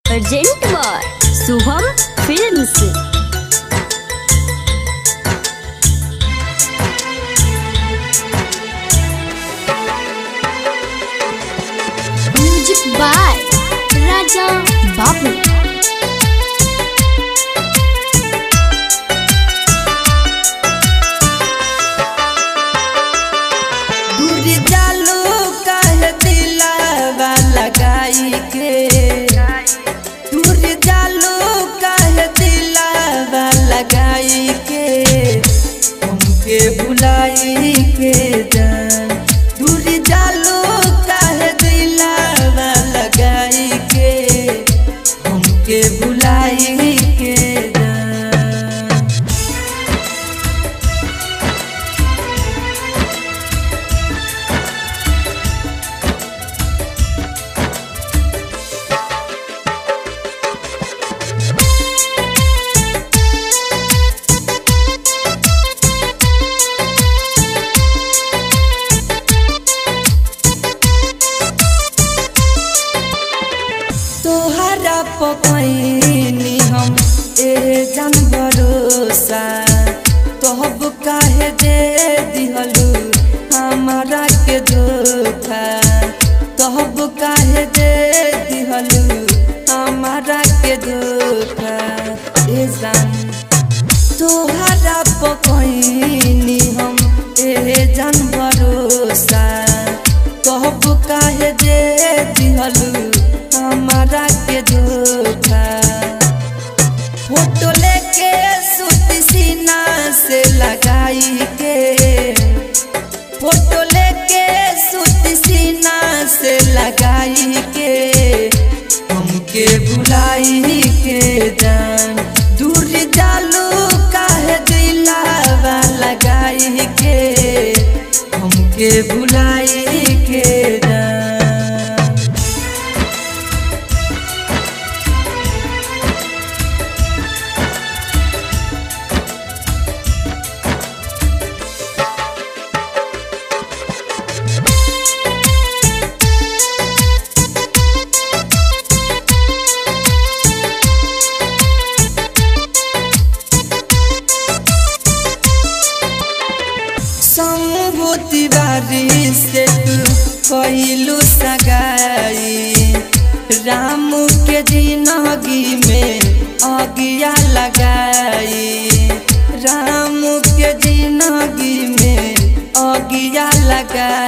urgent बार Shubham films music by Raja Babu दूर जालू काहे दिलावा लगाई के दूर जालू काहे दिलावा लगाई के हमके बुलाई के जान दूर जालू काहे दिलावा लगाई के हमके बुलाई के जान तोहरा पकैनी हम ए जान भरोसा तोहब काहे दे दिहलू हमारा के धोखा तोहब काहे दे दिहलू हमारा के धोखा ए जान तोहरा पकैनी हम ए जान भरोसा कहब काहे दे दिहलू हमारा के धोखा फोटो लेके सूती सीना से लगाई के फोटो लेके सूती सीना से लगाई के हमके बुलाई के जान दूर जालू काहे दिलावा लगाई के हमके बुलाई के जान सम्भूति बारी से तू कहलू सगाई राम के जिंदगी में अगिया लगाई राम के जिंदगी में अगिया लगाई